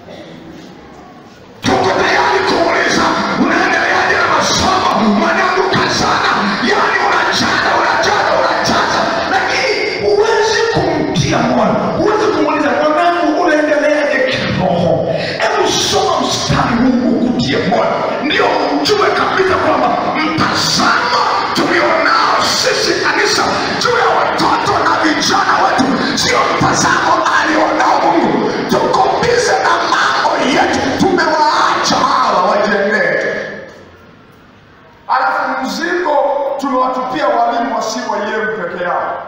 tuko tayari kuuliza unaendeleaje na masomo mwanangu kazana yani unachana unachana unachaza lakini huwezi kumtia moyo huwezi kumuuliza mwanangu unaendeleaje kiroho hebu soma mstari huu ukutie moyo ndio ujue kabisa kwamba mtazamo tulionao sisi kanisa juu ya watoto na vijana wetu sio mtazamo alionao mungu tuko bize na mambo yetu tumewaacha hawa wajiendee alafu mzigo tumewatupia walimu wasiwa yeu peke yao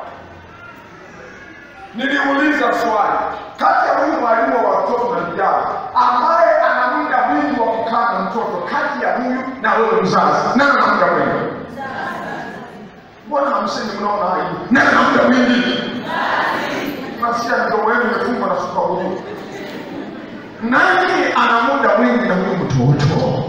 niliuliza swali kati ya huyu mwalimu wa watoto na vijana ambaye ana muda mwingi wa kukaa na mtoto kati ya huyu na wewe mzazi nani ana muda mwingi mbona hamsini mnaona aibu nani ana muda mwingi nasikia mdomo wenu umefungwa na sukari nani ana muda mwingi na huyu mtoto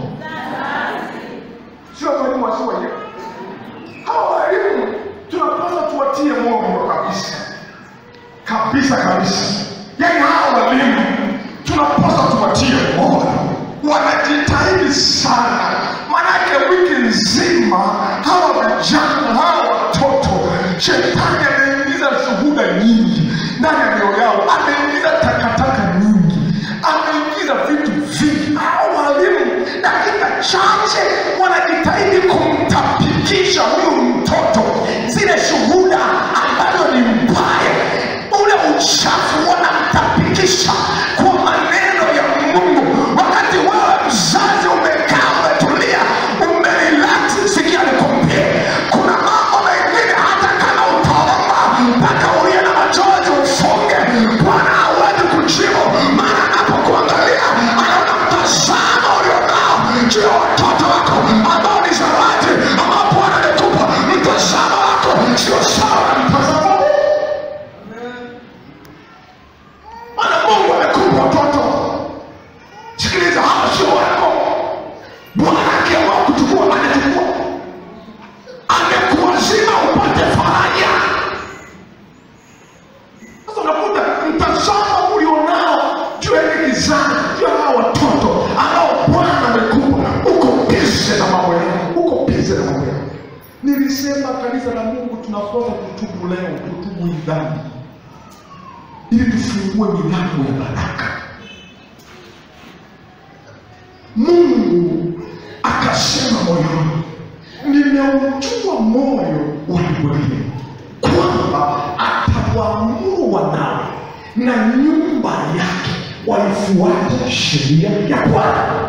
sio mwalimu asiwaje hawa walimu tunapaswa tuwatie moyo kabisa kabisa kabisa yaani hawa walimu tunapaswa tuwatie moyo wanajitahidi sana manake wiki nzima hawa vijana hawa watoto shetani ameingiza shuhuda nyingi ndani ya mioyo yao ameingiza takataka nyingi ameingiza vitu vingi hao walimu dakika chache wanajitahidi kumtapikisha huyu mtoto zile shuhuda ambazo ni mbaya ule uchafu wanamtapikisha kwa maneno ya mungu wakati wewe mzazi umekaa umetulia umerelax sikia nikwambie kuna mambo mengine hata kama utaomba mpaka ulie na machozi ufunge bwana hawezi kujibu maana anapokuangalia anaona mtazamo ulionao juu ya watoto wako ambao ni zawadi ambao bwana amekupa mtazamo wako sio sawa na mtazamo huu. maana mungu amekupa watoto sikiliza hawa sio wako bwana akiamua kuchukua anachukua amekuwazima upate faraja sasa unakuta mtazamo ulionao juu ya hili kizazi juu ya hawa watoto ambao bwana amekupa uko bize na mambo yao uko bize na mambo yao nilisema kanisa la mungu tunapaswa kutubu leo kutubu hii dhambi ili tufungue milango ya baraka mungu akasema moyoni nimeujua moyo wa ibrahimu kwamba atawaamuru wanawe na nyumba yake waifuate sheria ya bwana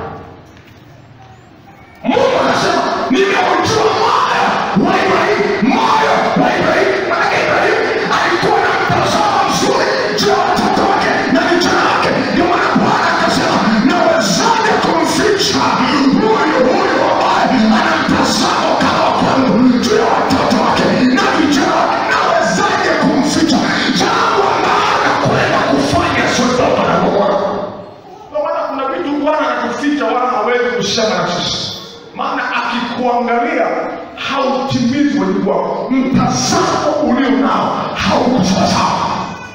mungu anasema nimeujua moyo wa ibrahimu moyo wa ibrahimu manake ibrahimu alikuwa na mtazamo mzuri juu ya watoto wake na vijana wake ndio maana bwana akasema nawezaje kumficha huyu huyu ambaye ana mtazamo kama kwangu juu ya watoto wake na vijana wake nawezaje kumficha jambo ambalo anakwenda kufanya sodoma na gomora ndio maana kuna vitu bwana anakuficha wala hawezi kusema na sisi maana akikuangalia hautimizi wajibu wako mtazamo ulio nao hauko sawasawa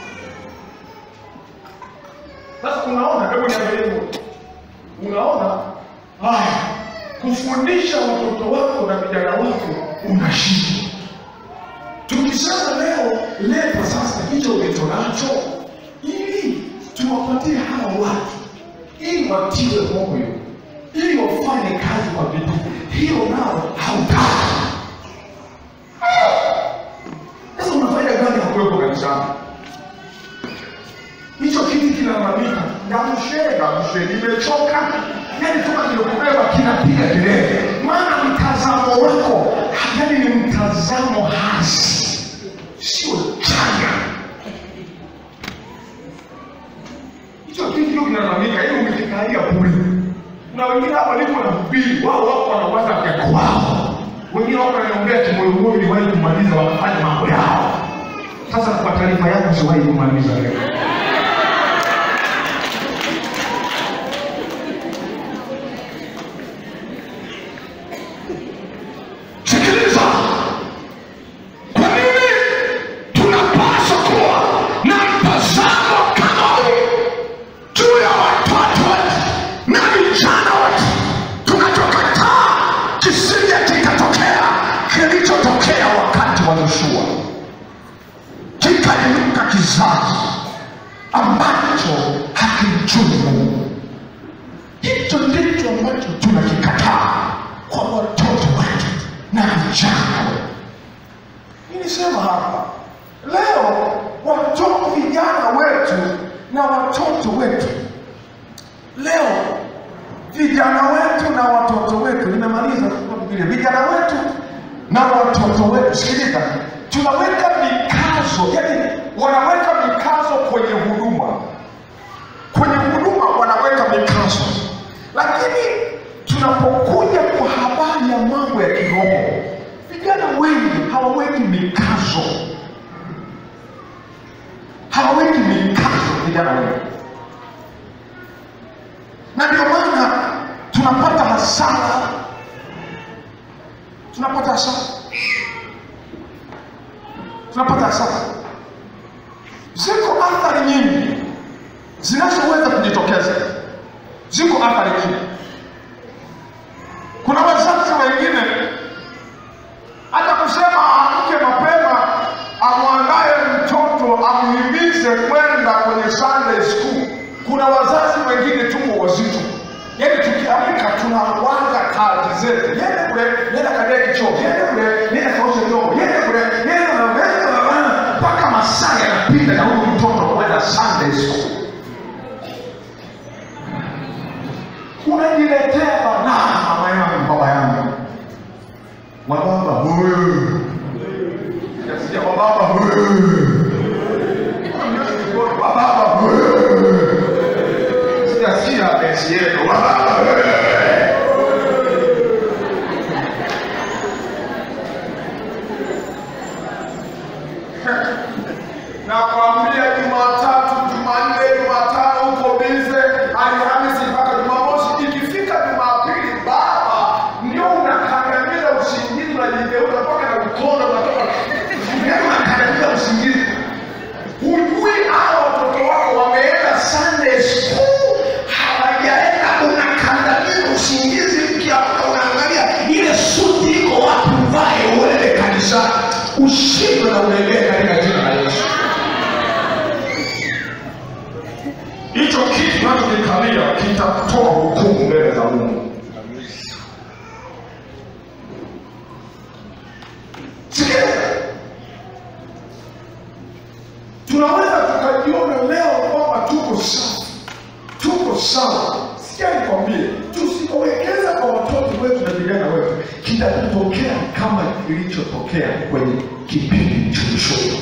sasa unaona hebu niangalie unaona haya kufundisha watoto wako na vijana wako unashinda tukisema leo leta sasa hicho ulicho nacho ili tuwapatie hawa watu ili watiwe moyo ili wafanye kazi kwa bidii hiyo nao hautaki sasa unafanya gani hakuwepo kanisani hicho kiti kinalalamika namshee namshee nimechoka yani kama kimekubeba kinapiga kelele maana mtazamo wako yani ni mtazamo hasi sio chanya hicho kiti kio kinalalamika ili umekikalia bure na wengine hapa lipo na mbili wao wako wanawaza mkeko wao wengine wako wanaombea kimoyomoyo niwahi kumaliza wakafanya mambo yao sasa kwa taarifa yako siwahi kumaliza leo sikiliza kwa nini tunapaswa kuwa na mtazamo kama huu juu ya watoto kizazi ambacho hakimjui Mungu. Hicho ndicho ambacho tunakikataa kwa watoto wetu na vijana wetu. Nilisema hapa leo, watoto vijana wetu na watoto wetu leo, vijana wetu na watoto wetu, nimemaliza kwa Biblia, vijana wetu na watoto wetu, sikiliza, tunaweka mikazo, yani wanaweka mikazo kwenye huduma, kwenye huduma wanaweka mikazo, lakini tunapokuja kwa habari ya mambo ya kiroho, vijana wengi hawaweki mikazo, hawaweki mikazo vijana wengi, na ndio maana tunapata hasara, tunapata hasara, tunapata hasara. Ziko athari nyingi zinazoweza kujitokeza, ziko athari nyingi. Kuna wazazi wengine hata kusema amke mapema amwandaye mtoto amhimize kwenda kwenye Sunday school. Kuna wazazi wengine tuko wazito, yaani tukiamka tunawanga kazi zetu, yende kule, nenda kadia kichoo, yende kule, nenda kaoshe vyombo, yende kule, yende mpaka masaa yanapita na huyu mtoto kwenda Sunday school. unajiletea banaa, mama yangu, baba yangu, wababa huyu, Sijasikia wababa huyu, wababa huyu, sijasikia besi yetu, wababa huyu. nakwambia Jumatatu, Jumanne, Jumatano uko bize, Alhamisi mpaka Jumamosi. Ikifika Jumapili, baba ndio unakandamiza usingizi, unajigeuza mpaka na mkono unatoka, yaani unakandamiza usingizi. Hujui hao watoto wako wameenda Sunday school, hawajaenda, unakandamiza usingizi. Ukiamka unaangalia ile suti iko wapi, uvae uende kanisani, ushindwe na uendelee katika jina la Yesu. hicho kitu unachokikalia kitatoa hukumu mbele za Mungu. Sikiliza, tunaweza tukajiona leo kwamba tuko sawa, tuko sawa. Sikia nikwambie, tusipowekeza kwa watoto wetu na vijana wetu, kitatokea kama kilichotokea kwenye kipindi cha Yoshua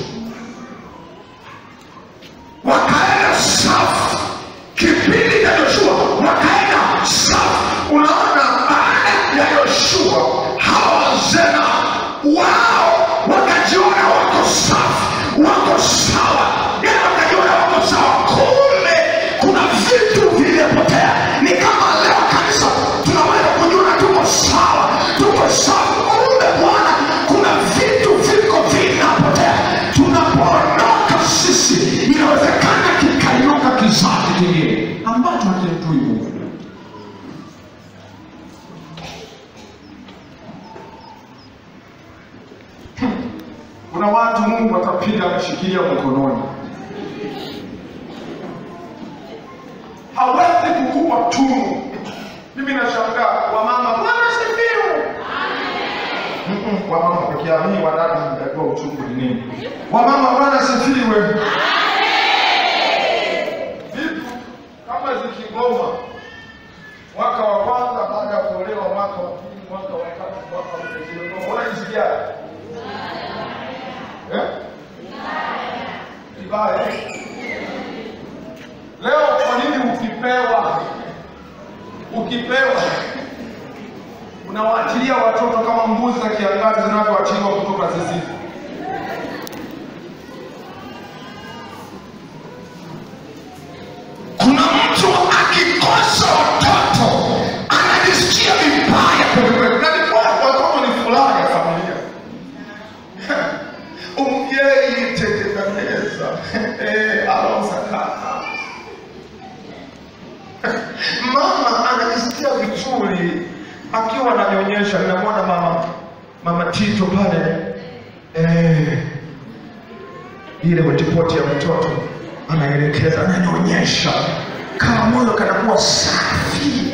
wakaenda safu kipindi cha Yoshua, wakaenda safu. Unaona, baada ya Yoshua hawa wazee nao wao wakajiona wako safu, wako sawa, yani wakajiona wako sawa. Kumbe kuna vitu vilipotea. Ni kama leo kanisa tunaweza kujiona tuko sawa, tuko sawa. Kumbe Bwana, kuna vitu viko vinapotea. Tunapoondoka sisi, inawezekana kikainuka kizazi kingine ambacho hakimtui Mungu. Kuna watu Mungu atapiga ameshikilia mkononi, hawezi kukupa tunu. Mimi nashangaa wamama, Bwana sifiwe. Mm-mm, Wamama peke yao, hii wadada mtajua uchungu ni nini. Wamama, Bwana sifiwe. Vitu kama zikigoma mwaka wa kwanza baada ya kuolewa, mwaka wa pili, mwaka wa tatu, mwaka wa nne zimegoma, unajisikiaje? Eh? Vibaya. Leo kwa nini ukipewa ukipewa unawaachilia watoto kama mbuzi za kiangazi zinavyoachiliwa kutoka zizini? Kuna mtu akikosa watoto anajisikia vibaya kwelikweli, na ni kweli, watoto ni furaha ya familia. umubyeyi tegekaneza aronsakana mama anajisikia vizuri akiwa ananyonyesha. Ninamwona mama mama Tito pale eh, ile hotipoti ya mtoto anaelekeza, ananyonyesha, kama moyo kanakuwa safi.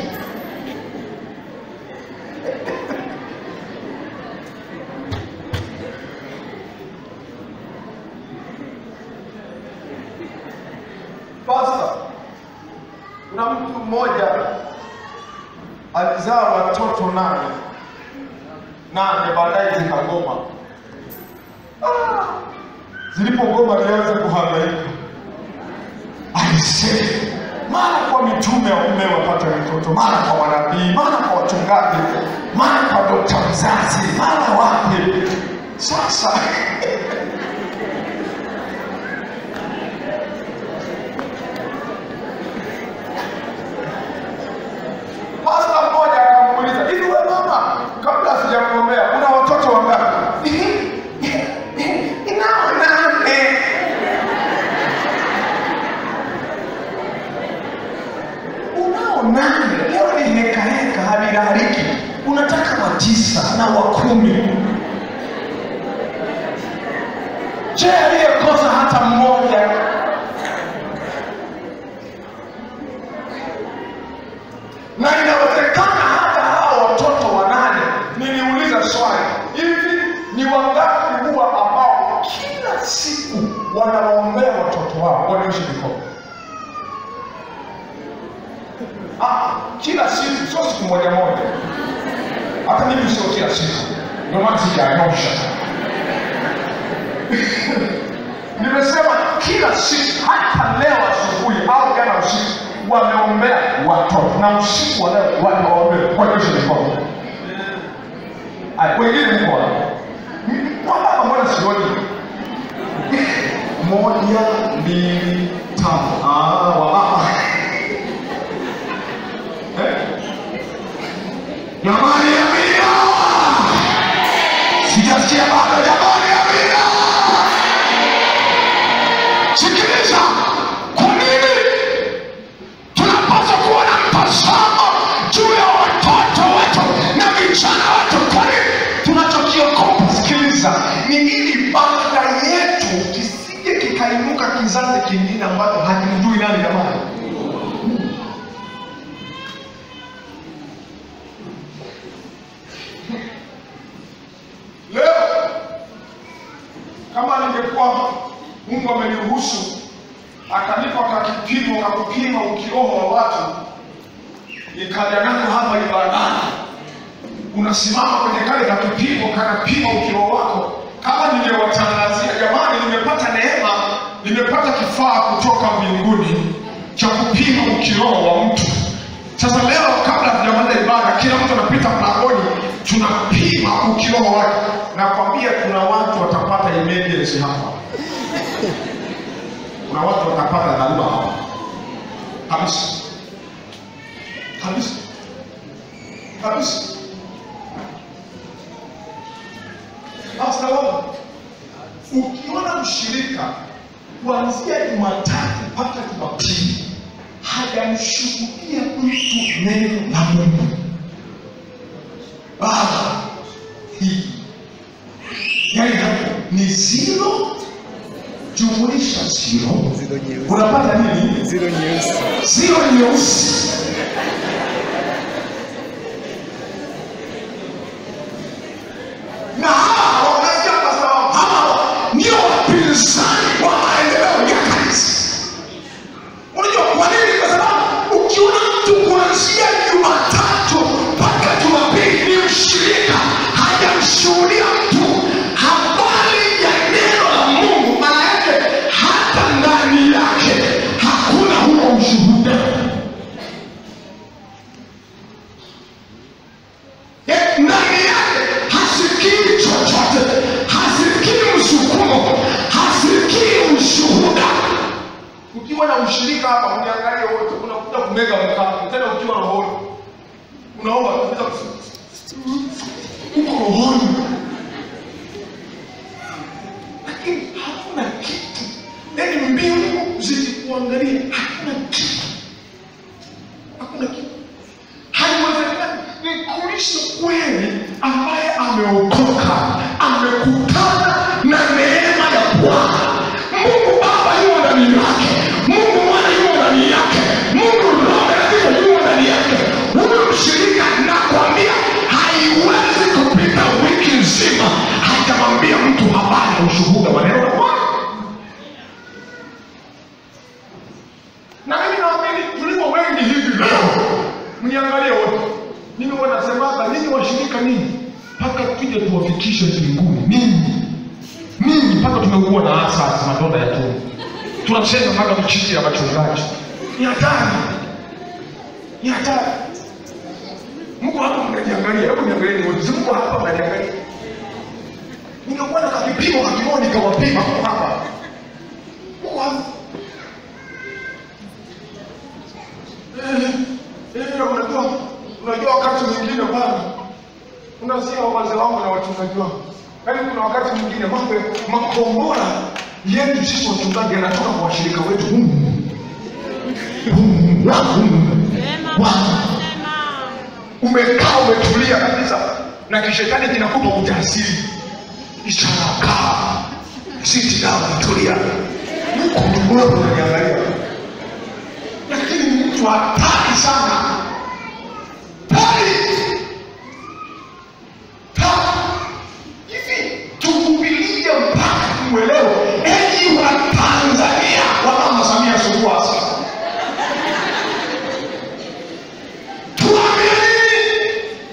Pasta, kuna mtu mmoja alizaa watoto nane nane, baadaye zikagoma. Ah, zilipogoma alianza kuhangaika, alisema mara kwa mitume wa mume wapata mtoto, mara kwa manabii, mara kwa wachungaji, mara kwa dokta mzazi, mara wapi. Sasa Pasta mmoja akamuuliza, hivi wewe mama, kabla sijakuombea una watoto wangapi? Ninao nane. Unao nane, leo ni heka heka, havilaliki. Unataka wa tisa na wa kumi. Je, aliyekosa hata mmoja na inawezekana hata hao watoto wanane. Niliuliza swali, hivi ni wangapi huwa ambao kila siku wanawaombea watoto wao wanaishi mikono? Ah, kila siku, sio siku moja moja. Hata mimi sio kila siku, ndio maana sijanyosha. Nimesema kila siku, hata leo asubuhi au jana usiku wameombea watoto na usiku wa leo wanawaombea wanaishi mikono. Aya, wengine mko wapi? M- Wababa mbona sioni? Moja, mbili, tano. Ah, wababa. Eh? Jamani, amina! Sijasikia bado, jamani, amina! Sikiliza, kwa nini tunapaswa kuwa na mtazamo juu ya watoto wetu na vijana wetu. Kwa nini tunachokiokopa? Sikiliza, ni ili baada yetu kisije kikainuka kizazi kingine ambacho hakimjui nani jamani. Leo kama ningekuwa Mungu ameniruhusu akanipa kakipimo kakupima ukiroho wa watu, nikaja nako hapa ibadani, unasimama kwenye kale kakipimo kanapima ukiroho wako. Kama ningewatangazia jamani, nimepata neema, nimepata kifaa kutoka mbinguni cha kupima ukiroho wa mtu. Sasa leo kabla hatujamaliza ibada, kila mtu anapita mlangoni, tunapima ukiroho wake. Nakwambia kuna watu watapata emergency hapa kuna watu watapata dharura hapa kabisa kabisa kabisa. Basta wewe ukiona mshirika kuanzia Jumatatu mpaka Jumapili hajamshuhudia mtu neno la Mungu, baba hii yani hapo ni zero jumulisha zero Zero nyeusi. unapata nini? Zero nyeusi. Zero nyeusi. Na hawa wanasikia kwa sababu hawa ndio wapinzani wa maendeleo ya kanisa. Unajua kwa nini? Kwa sababu ukiona mtu kuanzia Jumatatu mpaka Jumapili ni mshirika, hajamshuhudia mtu habari ya neno la Mungu, maana yake hata ndani yake hakuna huo ushuhuda. Eh, ndani yake hasikii chochote, hasikii msukumo, hasikii ushuhuda. Ukiwa na ushirika hapa, uniangalie wote, unakuja kumega mkate tena, ukiwa rohoni unaomba unaweza kus- uko rohoni, lakini hakuna kitu, yaani mbingu zikikuangalia hakuna kitu, hakuna kitu haiwezekani ni Kristo kweli ambaye ameokoka amekutana na neema ya Bwana. niangalie wote. Mimi wanasemaga ninyi washirika ninyi mpaka tuje tuwafikishe mbinguni. Ninyi ninyi mpaka tumekuwa na asasi madonda ya tumbo. Tunasema mpaka mchichi ya wachungaji. Ni hatari. Ni hatari. Mungu hapa mnajiangalia, hebu niangalieni wote. Si Mungu hapa mnajiangalia. Ningekuwa na kipimo kakimoja nikawapima Mungu hapa. Mungu hapa. Eh, eh, unajua unajua wakati mwingine bwana unasikia wazee wangu na wachungaji wangu yaani kuna wakati mwingine mambo makombora yetu sisi wachungaji yanatoka kwa washirika wetu humu humu wa humu wa umekaa umetulia kabisa na kishetani kinakupa ujasiri ishara kaa siti down tulia huko ndugu wangu unaniangalia lakini ni mtu hatari sana hatari hivi tuvumilie mpaka mwelewe enyi wa tanzania wa mama samia suluhu hassan tuamini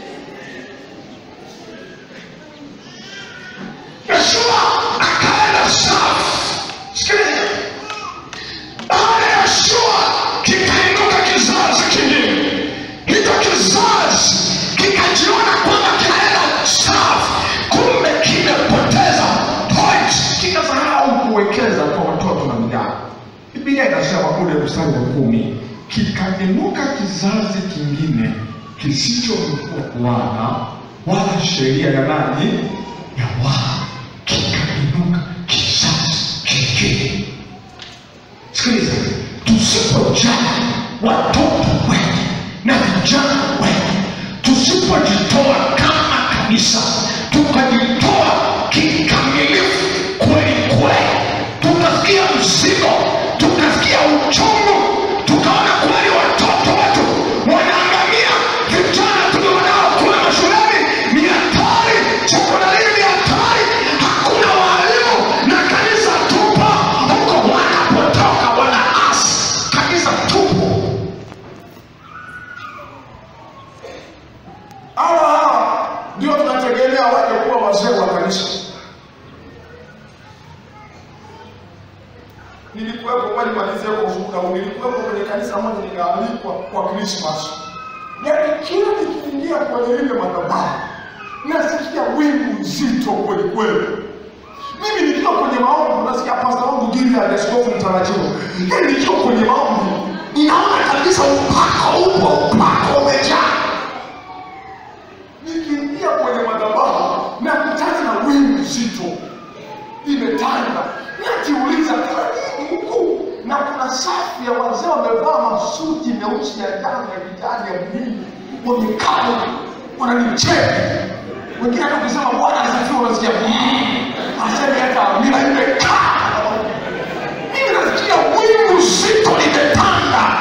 yeshua akaenda safu sikiliza baada ya Yeshua kikainuka kizazi kingine. Hicho kizazi kikajiona kwamba kinaenda safu, kumbe kimepoteza point, kikasahau kuwekeza kwa watoto na vijana. Biblia inasema kule mstari wa kumi, kikainuka kizazi kingine kisichomjua Bwana wala sheria ya nani ya Bwana, kikainuka kizazi kingine sikiliza tusipojali watoto wetu na vijana wetu tusipojitoa kama kanisa tukajitoa kikamilifu kweli kweli tukasikia mzigo tukasikia uchungu tukaona kweli watoto wetu wanaangamia vijana tulionao kule mashuleni ni hatari sekondari ni hatari hakuna waalimu na kanisa tupo huko wanapotoka wanaasi kanisa tupo hawa hawa ndio tunategemea waje kuwa wazee wa kanisa nilikuwepo kweli malizia kwa ushuhuda huu nilikuwepo kwenye kanisa moja nikaalikwa kwa krismas yaani kila nikiingia kwenye ile madhabahu nasikia wingu nzito kweli kweli mimi nikiwa kwenye maombi nasikia pasta wangu Gilead askofu mtarajiwa yaani nikiwa kwenye maombi ninaona kabisa upako upo upako umejaa nikiingia kwenye madhabahu nakutana na wingu zito imetanda najiuliza kwa nini huku na kuna safu ya wazee wamevaa masuti meusi ya damu ya kijani ya bluu wamekaa wananicheka wengine hata ukisema bwana asifiwe unasikia "Mm." asemi hata amina imekaa mimi nasikia wingu zito limetanda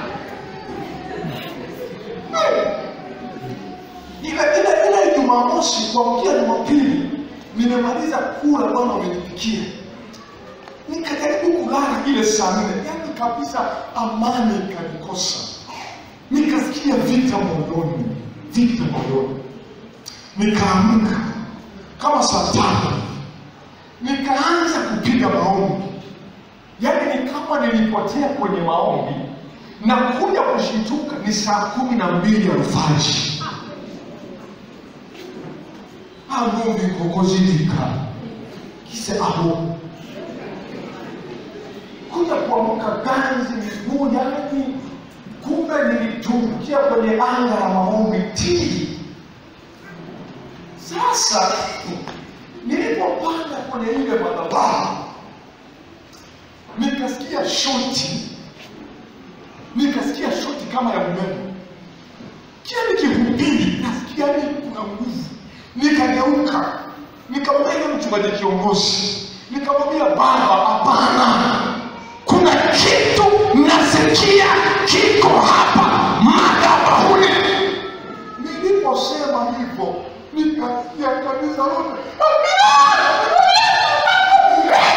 Hmm. ile ile ile jumamosi kuamkia jumapili nimemaliza kula bwana umenipikia nikajaribu kulala ile saa nne yani kabisa amani ikanikosa nikasikia vita moyoni vita moyoni nikaamka kama saa tano nikaanza kupiga maombi yaani ni kama nilipotea kwenye maombi na kuja kushituka ni saa kumi na mbili alfajiri agombi kokozilika kise aho kuja kuamka ganzi miguu yani kumbe nilitumbukia kwenye anga la maombi tili sasa nilipopanda kwenye ile madhabahu nikasikia shoti nikasikia shoti kama ya umeme kila nikihubiri nasikia ni kuna nguvu nikageuka nikamwambia mchungaji kiongozi nikamwambia baba hapana kuna kitu nasikia kiko hapa madhabahuni niliposema hivyo nikasikia kanisa lote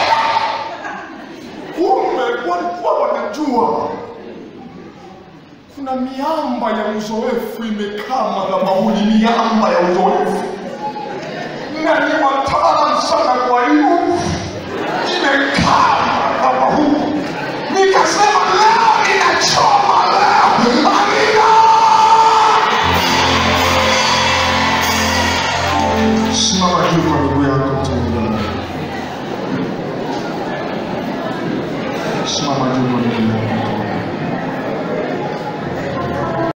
kumbe walikuwa wanajua kuna miamba ya uzoefu imekaa madhabahuni, miamba ya uzoefu, na ni wataalam sana. Kwa hiyo imekaa